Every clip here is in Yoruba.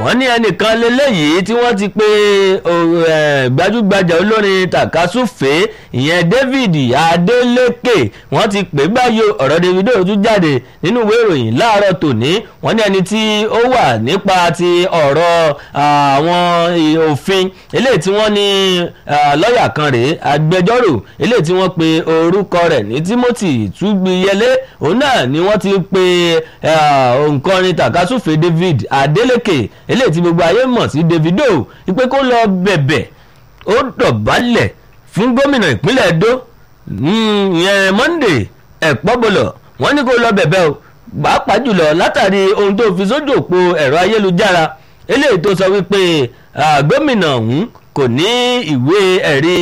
wọ́n ní ẹnìkan lélẹ́yìí tí wọ́n ti pe gbajúgbajà olórin tàkásùfé ìyẹn David Adeleke wọ́n ti pè báyìí ọ̀rọ̀ Davido tún jáde nínú ìwé ìròyìn láàárọ̀ tòní wọ́n ní ẹni tí ó wà nípa ti ọ̀rọ̀ àwọn òfin eléyìí tí wọ́n ní lọ́ọ̀yà kan rèé agbẹjọ́rò eléyìí tí wọ́n pe orúkọ rẹ̀ ní Timothy Túgbìyẹlé òun náà ni wọ́n ti pe òǹkọrin tàkásùfé David Adeleke eléyìí tí gbogbo ayé mọ̀ sí Davido wípé kó lọ bẹ̀bẹ̀ ó dọ̀bálẹ̀ fún gómìnà ìpínlẹ̀ Edo ìyẹn Monday ẹ̀pọ́bọlọ̀ wọ́n ní kó lọ bẹ̀bẹ̀ o pàápàá jùlọ látàrí ohun tó fi sójú òpó ẹ̀rọ ayélujára eléyìí tó sọ wípé gómìnà ọ̀hún kò ní ìwé ẹ̀rí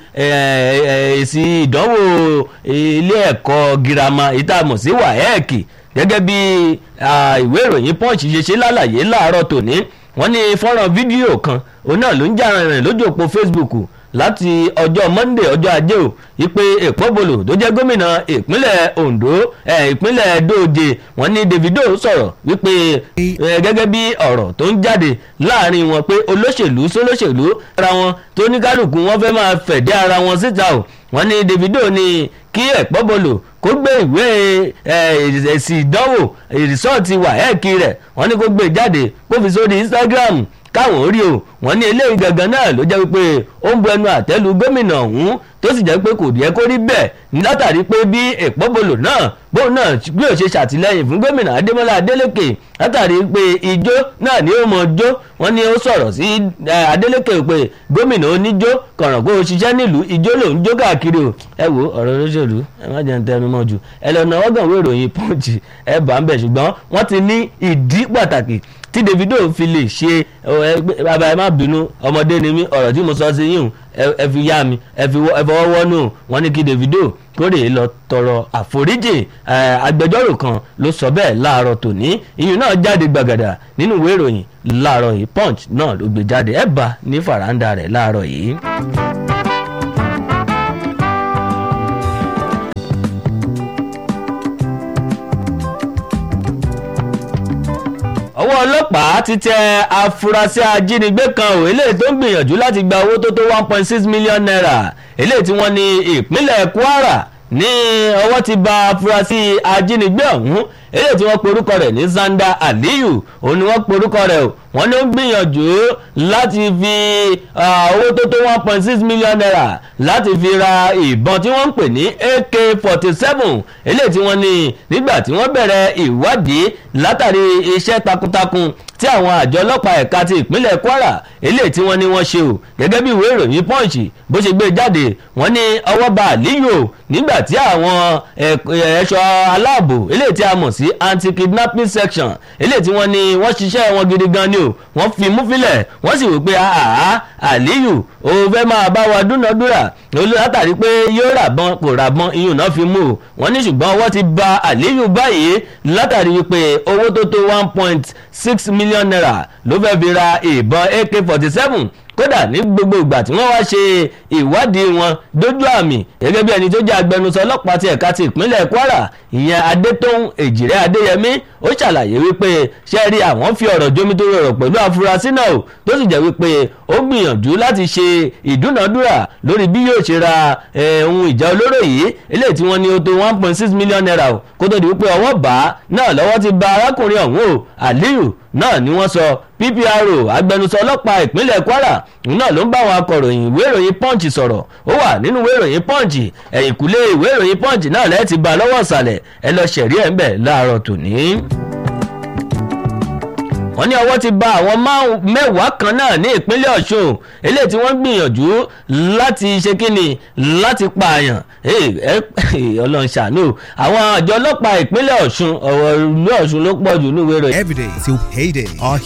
èsì ìdánwò ilé ẹ̀kọ́ girama ìtààmú sí WAEC gẹ́gẹ́ bí ìwé ìròyìn Punch ṣe ṣe lálàyé láàárọ̀ tòní wọ́n ní fọ́nrán fídíò kan òun náà ló ń jà rìnrìn lójú òpó Facebook láti ọjọ́ Monday ọjọ́ ajé o ìpè èpọ́bolo tó jẹ́ gómìnà ìpínlẹ̀ Ondo ìpínlẹ̀ Edoje wọ́n ní Davido sọ̀rọ̀ wípé gẹ́gẹ́ bí ọ̀rọ̀ tó ń jáde láàrin wọn pé olóṣèlú sólóṣèlú ara wọn tó ní kálukú wọn fẹ́ máa fẹ̀dẹ́ ara wọn síta o wọ́n ní Davido ní kí ẹ̀pọ́bolo kó gbé ìwé èsì ìdánwò ìrìsọ́ọ̀tì wàhẹ́ẹ̀kì rẹ̀ wọ́n ní kó gbé jáde kó fi sórí Instagram káwọn rí o wọ́n ní eléyìí gangan náà ló jẹ́ wípé ó ń bu ẹnu àtẹ́lu gómìnà ọ̀hún tó sì jẹ́ pé kò yẹ kó rí bẹ́ẹ̀ látàrí pé bí èpọ́bolo náà bóun náà bí ó ṣe ṣàtìlẹ́yìn fún gómìnà Adémọ́lá Adélékè látàrí pé ijó náà ni ó mọ jó wọ́n ní ó sọ̀rọ̀ sí Adélékè pé gómìnà oníjó kọ̀ràn kó o ṣiṣẹ́ nílùú ijó lòún jó káàkiri o ẹ wo ọ̀rọ̀ olóṣèlú ẹ má jẹun tẹnu mọ́ jù ẹ lọ́nà ọgàn wo ìròyìn Punch ẹ bá ń bẹ̀ ṣùgbọ́n wọ́n ti ní ìdí pàtàkì tí Davido fi lè ṣe bàbá ẹ má bínú ọmọdé ni mí ọ̀rọ̀ tí mo sọ sí yìí ẹ fi yá mi ẹ fọwọ́ wọ́nú wọn ní kí Davido kórè lọ tọrọ àforíjì agbẹjọ́rò kan ló sọ bẹ́ẹ̀ láàárọ̀ tòní ìyún náà jáde gbàgàdà nínú ìwé ìròyìn láàárọ̀ yìí Punch náà ló gbé jáde ẹ bá ní fàràǹdà rẹ̀ láàárọ̀ yìí. ọwọ́ ọlọ́pàá ti tẹ afurasí ajínigbé kan ò eléyìí tó ń gbìyànjú láti gba owó tó tó one point six million naira eléyìí tí wọ́n ní ìpínlẹ̀ Kwara ní ọwọ́ ti ba afurasí ajínigbé ọ̀hún eléyìí tí wọ́n porúkọ rẹ̀ ní Zanda Aliyu òun ni wọ́n porúkọ rẹ̀ o wọ́n ní ó ń gbìyànjú láti fi owó tó tó one point six million naira láti fi ra ìbọn tí wọ́n ń pè ní AK forty seven eléyìí tí wọ́n ní nígbà tí wọ́n bẹ̀rẹ̀ ìwádìí látàrí iṣẹ́ takuntakun tí àwọn àjọ ọlọ́pàá ẹ̀ka ti ìpínlẹ̀ Kwara eléyìí tí wọ́n ní wọ́n ṣe o gẹ́gẹ́ bí ìwé ìròyìn Punch bó ṣe gbé jáde wọ́n ní ọwọ́ bá Aliyu o nígbà tí àwọn ẹ̀ṣọ́ aláàbò eléyìí tí a mọ̀ sí anti-kidnapping section eléyìí tí wọ́n ní wọ́n ṣiṣẹ́ wọn gidi gan ni o wọ́n fi mú filẹ̀ wọ́n sì wò pé àhà Aliyu o fẹ́ máa bá wa dúnadúrà látàrí pé yóò rà bọ́n kò rà bọ́n iyùn náà fi mú o wọ́n ní ṣùgbọ́n wọ́n ti ba Aliyu báyìí látàrí wípé owó tó tó one point six million naira ló fẹ́ fi ra ìbọn AK forty seven kódà ní gbogbo ìgbà tí wọ́n wá ṣe ìwádìí wọn dójú àmì gẹ́gẹ́ bí ẹni tó jẹ́ agbẹnusọ ọlọ́pàá ti ẹ̀ka ti ìpínlẹ̀ Kwara ìyẹn Adétóhùn Èjìrẹ́ Adéyẹmí ó ṣàlàyé wípé ṣe rí àwọn fi ọ̀rọ̀ jomitoro ọ̀rọ̀ pẹ̀lú afurasí náà tó sì jẹ́ wípé ó gbìyànjú láti ṣe ìdúnàdúrà lórí bí yóò ṣe ra ohun ìjà olóró yìí eléyìí tí wọ́n ní ó tó one point six million naira kó tó di wípé ọwọ́ bá náà lọ́wọ́ ti ba arákùnrin ọ̀hún o Aliyu náà ni wọ́n sọ PPRO agbẹnusọ ọlọ́pàá ìpínlẹ̀ Kwara náà ló ń bá àwọn akọ̀ròyìn ìwé ìròyìn Punch sọ̀rọ̀ ó wà nínú ìwé ìròyìn Punch ẹ̀yìnkùlé ìwé ìròyìn Punch náà lẹ́ẹ̀ ti bá lọ́wọ́ ìsàlẹ̀ ẹ lọ ṣẹ̀rí ẹ̀ ń bẹ̀ láàárọ̀ tòní wọ́n ní ọwọ́ ti bà àwọn mẹ́wàá kan náà ní ìpínlẹ̀ Ọ̀ṣun eléyìí tí wọ́n gbìyànjú láti ṣe kíni láti pààyàn Ọlọ́run ṣàánú àwọn àjọ ọlọ́pàá ìpínlẹ̀ Ọ̀ṣun ọ̀rọ̀ ìlú Ọ̀ṣun ló pọ̀ jù níwèé rẹ̀. Every day till payday, our